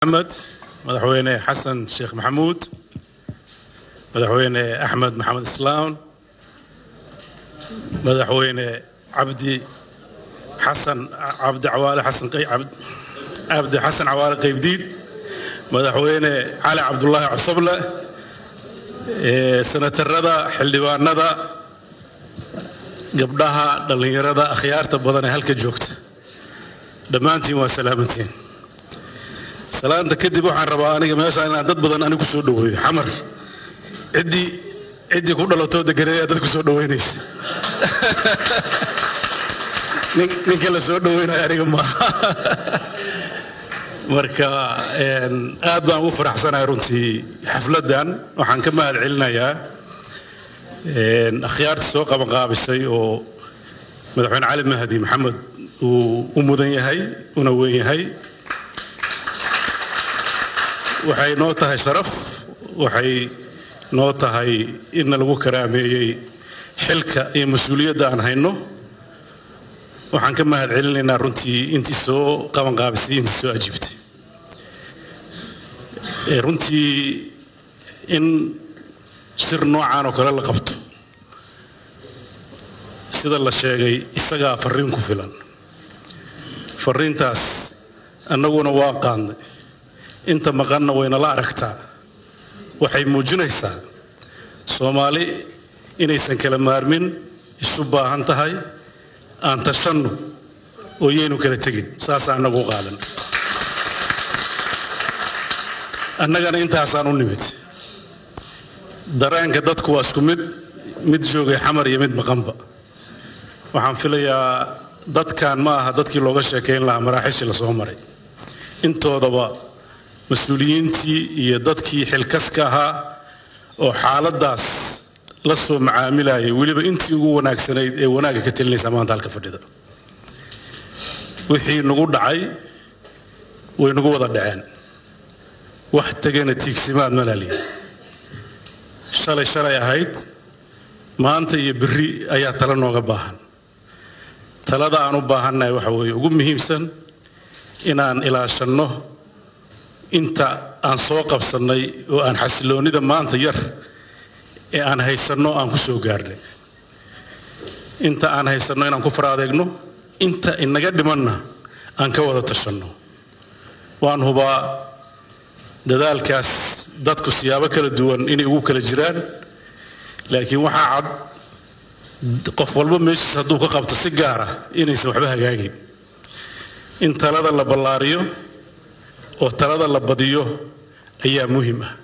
maxamed madaxweyne xasan sheekh maxamuud madaxweyne axmed maxamed islaam madaxweyne cabdi xasan cabdi cawaale xasan cabdi xasan cawaale qaybdiid madaxweyne cali cabdulaahi cosoble senatarada xildhibaanada gabdhaha dhallinyarada akhyaarta badan ee halka joogta dhammaantiin waa salaamantiin salaanta kadib waxaan rabaa aniga meesha inaan dad badan anigu soo dhaweeyo xamar ciddii ciddii ku dhalatoo deganeeyaa dad ku soo dhaweynaysa ninka la soo dhaweynaya aniga maaha marka aad baan ugu faraxsanahay runtii xafladdan waxaan ka mahad celinayaa akhyaarta soo qabanqaabisay oo madaxweyne cali mahdi maxamed uu u mudan yahay una weyn yahay waxay noo tahay sharaf waxay noo tahay inna lagu karaameeyey xilka iyo mas-uuliyadda aan hayno waxaan ka mahad celinaynaa runtii intii soo qabanqaabisay intii soo ajiibtay runtii in shir noocaan oo kale la qabto sida la sheegay isagaa farriin ku filan farriintaas annaguna waa qaadnay inta maqanna waynala aragtaa waxay muujinaysaa soomaali inaysan kala maarmin isu baahan tahay aan tashanno oo yaynu kala tegin saasaa annagu u qaadan annagana intaasaan u nimid dareenka dadku waa isku mid mid joogay xamar iyo mid maqanba waxaan filayaa dadkan ma aha dadkii looga sheekayn lahaa maraaxiishii lasoo maray intoodaba mas-uuliyiintii iyo dadkii xilkaska ahaa oo xaaladdaas la soo macaamilayay weliba intii ugu wanaagsanayd ee wanaagga ka telinaysa maanta halka fadhida wixii nagu dhacay way nagu wada dhaceen wax tegana tiigsimaad malaaliya shalay shalay ahayd maanta iyo berri ayaa tala nooga baahan talada aan u baahannahay waxa weeye ugu muhiimsan inaan ilaashanno inta aan soo qabsannay oo aan xasiloonnida maanta yar ee aan haysanno aan ku soo gaarnay inta aan haysanno inaan ku faraadeegno inta inaga dhimanna aan ka wada tashanno waan hubaa dadaalkaas dadku siyaabo kala duwan inay ugu kala jiraan laakiin waxaa cad qof walba meeshiis hadduu ka qabto si gaara inaysan waxba hagaagin in talada la ballaariyo oo talada la badiyo ayaa muhiim ah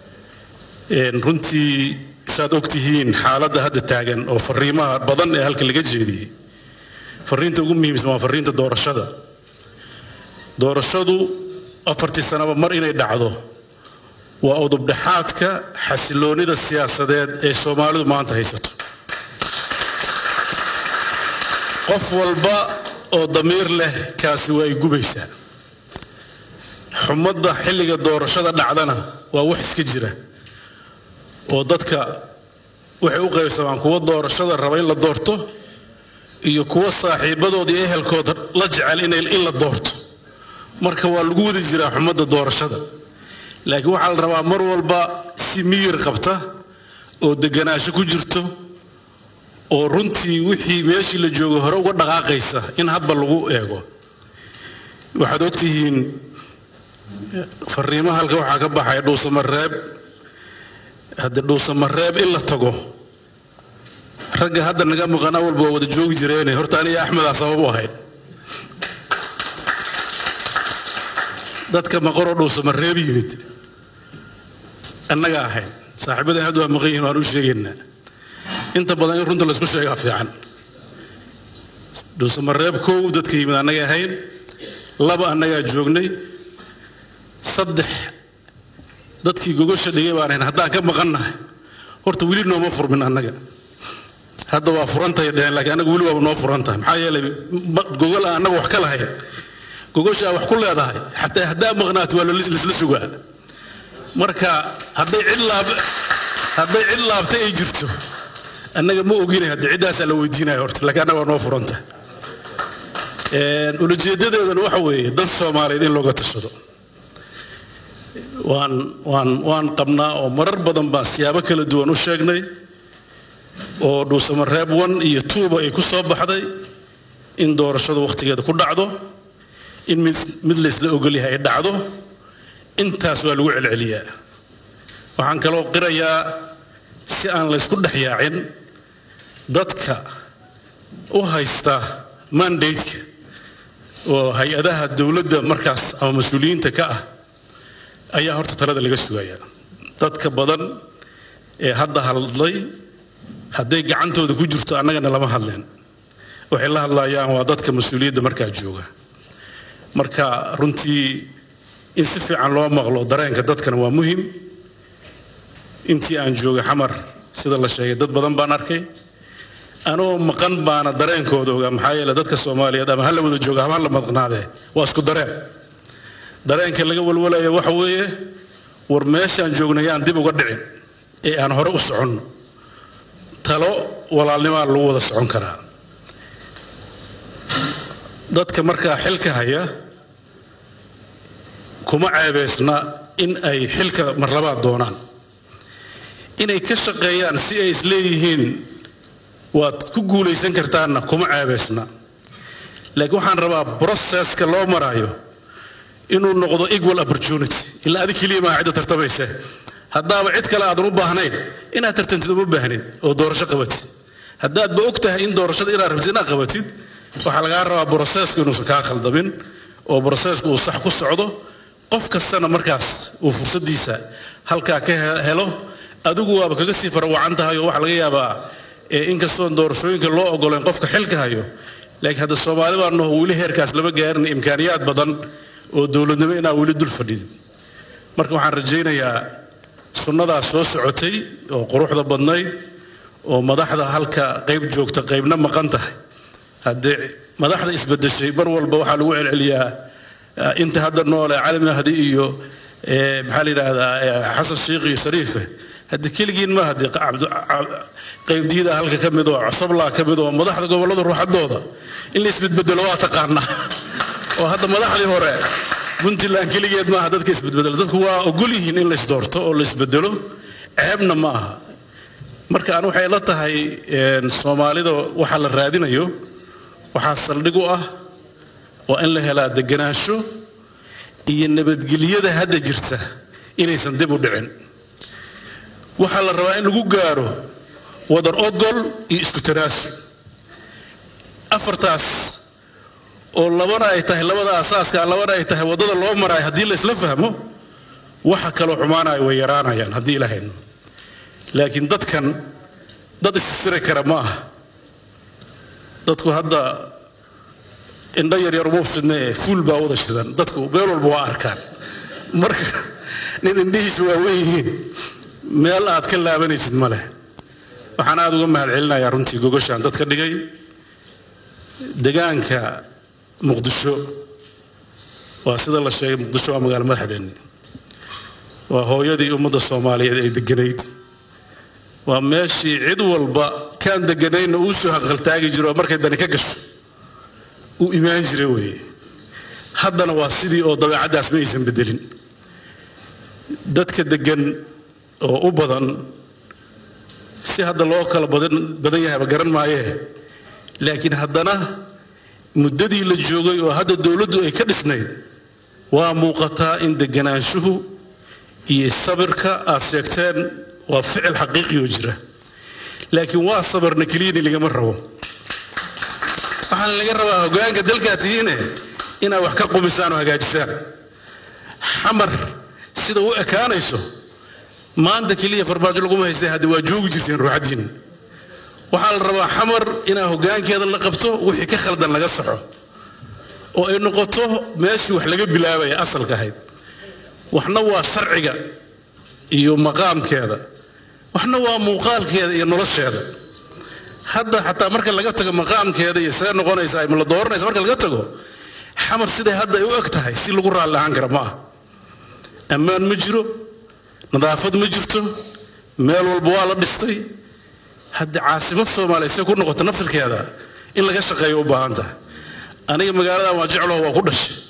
runtii saad ogtihiin xaaladda hadda taagan oo fariimaha badan ee halka laga jeediyey fariinta ugu muhiimsan waa fariinta doorashada doorashadu afartii sanaba mar inay dhacdo waa udubdhexaadka xasiloonnida siyaasadeed ee soomaalidu maanta haysato qof walba oo damiir leh kaasi waa ay gubaysaa xumadda xilliga doorashada dhacdana waa wax iska jira oo dadka waxay u qaybsamaan kuwa doorashada raba in la doorto iyo kuwa saaxiibadood iyo ehelkood la jecel in la doorto marka waa lagu wadi jiraa xumadda doorashada laakiin waxaa la rabaa mar walba si miyir qabta oo deganaansho ku jirto oo runtii wixii meeshii la joogo hore uga dhaqaaqaysa in hadba lagu eego waxaad ogtihiin fariimaha halka waxaa ka baxaya dhuusamareeb haddii dhuusamareeb in la tago ragga hadda naga maqanaa walba waa wada joogi jireene horta aniga axmedaa sabab u ahayd dadka maqoroo dhuusamareeb yimid annaga ahayd saaxiibadan hadda waa maqan yihin waan u sheegaynaa inta badan in runta laysku sheegaa fiican dhuusamareeb kow dadka yimid annaga ahayn laba annagaa joognay saddex dadkii gogosha dhigay baan ahayn haddaan ka maqannahay horta weli nooma furmin annaga hadda waa furantahay dheheen laakiin annaga weli waaba noo furan tahay maxaa yeelay gogol aan annaga wax ka lahayn gogoshaa wax ku leedahay xataa haddaa maqnaato waa laisla sugaa marka hadday cid laab hadday cid laabtay ay jirto annaga ma oginay haddii ciddaasaa la weydiinaya horta laakiin annaga waa noo furanta ulajeedadeedana waxa weeye dad soomaaliyeed in looga tashado waan waan waan qabnaa oo marar badan baan siyaabo kala duwan u sheegnay oo dhuusamareeb one iyo tuuba ay ku soo baxday in doorashadu wakhtigeeda ku dhacdo in mid mid laysla ogolyahay ay dhacdo intaas waa lagu celceliyaa waxaan kaloo qirayaa si aan laysku dhex yaacin dadka u haysta mandateka oo hay-adaha dowladda markaas ama mas-uuliyiinta ka ah ayaa horta talada laga sugayaa dadka badan ee hadda hadlay hadday gacantooda ku jirto annagana lama hadleen waxay la hadlayaan waa dadka mas-uuliyadda markaa jooga marka runtii in si fiican loo maqlo dareenka dadkana waa muhim intii aan joogay xamar sida la sheegay dad badan baan arkay anoo maqan baana dareenkooda ogaa maxaa yeele dadka soomaaliyeed ama hala wada jooga ama hala maqnaadee waa isku dareen dareenka laga walwalaya waxa weeye war meeshaan joognay yaan dib uga dhicin ee aan hore u soconno talo walaalnimaa lagu wada socon karaa dadka markaa xilka haya kuma ceebaysna in ay xilka marlabaad doonaan inay ka shaqeeyaan si ay isleeyihiin waad ku guulaysan kartaanna kuma ceebaysna laakiin waxaan rabaa broseska loo maraayo inuu noqdo equal opportunity ilaa adig keliya maaha cidda tartamaysa haddaaba cid kale aadan u baahnayn inaad tartantid uma baahnid oo doorasho qabatid haddaadba og tahay in doorashada inaad rabtid inaad qabatid waxaa lagaa rabaa brosesku inuusan kaa khaldamin oo brosesku uu sax ku socdo qof kastana markaas uu fursadiisa halkaa ka helo adigu waaba kaga sii farawacan tahay oo waxaa laga yaabaa inkastoon doorashooyinka loo ogoleen qofka xilka hayo laakiin hadda soomaali baa naho weli heerkaas lama gaarin imkaaniyaad badan oo dowladnimo inaa weli dul fadhidid marka waxaan rajaynayaa sunnadaas soo socotay oo quruxda badnayd oo madaxda halka qayb joogta qaybna maqan tahay haddee madaxda isbedeshay mar walba waxaa lagu celceliyaa inta hadda noole cali mahdi iyo maxaa la yidhaahdaa xasan sheikh iyo shariife haddii keligiin ma haddii qaybdiida halka ka mid oo cosoblaa ka mid oo madaxda gobollada ruuxadooda in la isbedbedelo waa taqaanaa oo hadda madaxdii hore puntland keligeed maaha dadka isbedbedelo dadku waa ogol yihiin in laysdoorto oo laysbedelo ceebna ma aha marka aan waxay la tahay soomaalida waxa la raadinayo waxaa saldhig u ah waa in la helaa deganaansho iyo nabadgelyada hadda jirta inaysan dib u dhicin waxaa la rabaa in lagu gaaro wadar ogol iyo isku tanaasul afartaas oo labana ay tahay labada asaaska labana ay tahay waddada loo maraayo haddii la isla fahmo waxa kaloo xumaanaya way yaraanayaan haddii ilaahayno laakiin dadkan dad issiri kara ma aha dadku hadda indho yaryar uma fidne fuul baa wada shidan dadku meel walba waa arkaan marka nin indhihiisu waa wen yihiin meel aad ka laabanaysid ma leh waxaan aada uga mahad celinayaa runtii gogoshaan dadka dhigay degaanka muqdisho waa sida la sheegay muqdisho waa magaalo madaxdeenni waa hooyadii ummadda soomaaliyeed ay deganayd waa meeshii cid walba kaan deganayna uu soo hanqaltaagi jiro oo markay dani ka gasho uu imaan jira weeye haddana waa sidii oo dabeecaddaas ma aysan bedelin dadka degan oo u badan si hadda loo kala badan yahayba garan maayee laakiin haddana muddadii la joogay oo hadda dowladdu ay ka dhisnayd waa muuqataa in deganaanshuhu iyo sabirka aad sheegteen waa ficil xaqiiqi oo jira laakiin waa sabarna keliyani lagama rabo waxaana laga rabaa hogaanka dalkaa tihiine inaad wax ka qumisaan oo hagaajisaan xamar sida u ekaanayso maanta keliya farmaajo laguma haystay hadda waa joogi jirteen ruuxaddiin waxaa la rabaa xamar inaa hogaankeeda la qabto wixii ka khaldan laga soxo oo ay noqoto meeshii wax laga bilaabaya asalka ahayd waxna waa sharciga iyo maqaamkeeda waxna waa muuqaalkeeda iyo nolosheeda hadda xataa marka laga tago maqaamkeeda iyo see noqonaysa ay la dooranaysa marka laga tago xamar siday hadda ay u eg tahay si lagu raalli ahaan kara ma ah ammaan ma jiro nadaafad ma jirto meel walba waa la dhistay haddii caasimad soomaaliya see ku noqoto naftirkeeda in laga shaqeeyo u baahan tahay aniga magaaladan waa jeclaho waa ku dhashay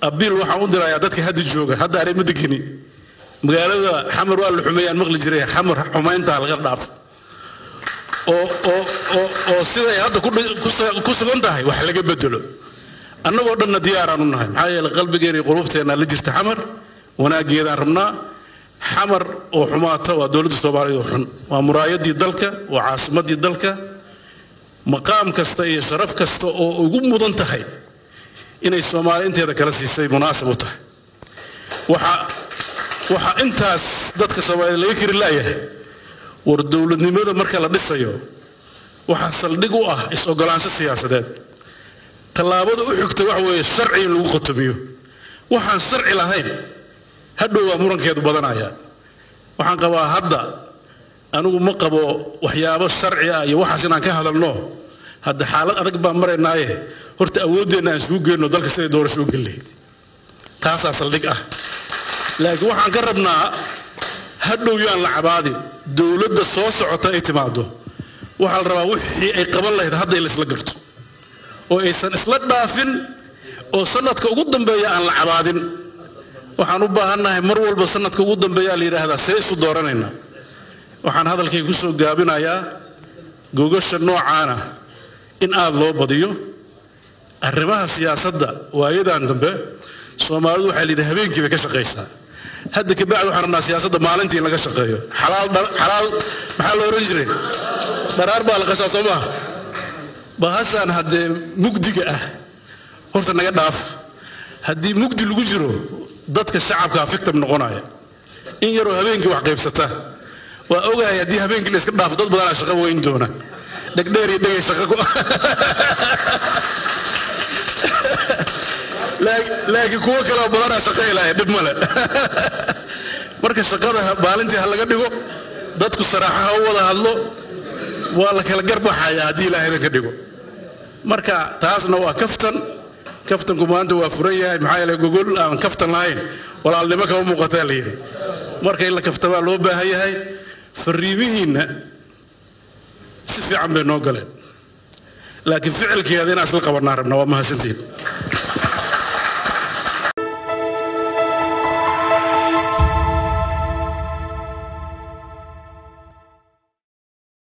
abiil waxaan u dirayaa dadka hadda jooga hadda aanay ma degini magaalada xamar waa la xumeeyaan maqli jiray xamar xumayntaa laga dhaafo oo oo oo oo siday hadda ku sugan tahay wax laga bedelo annagoo dhanna diyaaraan u nahay maxaa yeele qalbigeena iyo qulubteena la jirta xamar wanaaggeedaan rabnaa xamar oo xumaata waa dowladda soomaaliya oo xun waa muraayadii dalka waa caasimadii dalka maqaam kasta iyo sharaf kasta oo ugu mudan tahay inay soomaali inteeda kala siisay munaasab u tahay waxaa waxaa intaas dadka soomaaliyed laga kari laayahay war dowladnimada marka la dhisayo waxaa saldhig u ah is-ogolaansho siyaasadeed tallaabada u xigta waxa weeye sharci in lagu khotomiyo waxaan sharci lahayn hadhow waa murankeedu badanaya waxaan qabaa hadda anigu ma qabo waxyaabo sharci ah iyo waxaas inaan ka hadalno hadda xaalad adag baan maraynaaye horta awooddeenna aan isugu geenno dalka siday doorasho u geli lahayd taasaa saldhig ah laakiin waxaan ka rabnaa hadhow yaan la cabaadin dowladda soo socota ay timaado waxaa la rabaa wixii ay qaban lahayd hadda in la isla garto oo aysan isla dhaafin oo sanadka ugu dambeeya aan la cabaadin waxaan u baahannahay mar walba sanadka ugu dambeeyaa la yidhaahdaa see isu dooranaynaa waxaan hadalkayga ku soo gaabinayaa gogasha noocaana in aad loo badiyo arrimaha siyaasadda waayadan dambe soomaalidu waxaa layidhi habeenkii bay ka shaqaysaa hadda kabacdi waxaan rabnaa siyaasadda maalintii in laga shaqeeyo xalaal xalaal maxaa la oran jiray dharaar baa la qashaa soo maha bahashaan haddee mugdiga ah horta naga dhaaf haddii mugdi lagu jiro dadka shacabkaa fictam noqonaya in yaroo habeenkii wax qaybsata waa ogahay haddii habeenkii la iska dhaafo dad badanaa shaqo weyn doona dhegdheer iyo dhegay shaqo ku laakiin kuwo kaleo badanaa shaqo helaya dhib male marka shaqada maalintii ha laga dhigo dadku saraaxa ha u wada hadlo waa la kala garbaxaya haddii ilaahayna ka dhigo marka taasna waa kaftan kaftanku maanta waa furan yahay maxaa yeele gogol aan kaftan lahayn walaalnimo kama muuqataa la yidhi marka in la kaftamaa loo baahan yahay fariimihiinna si fiican bay noo galeen laakiin ficilkeeda inaan isla qabanaa rabna waa mahadsantihin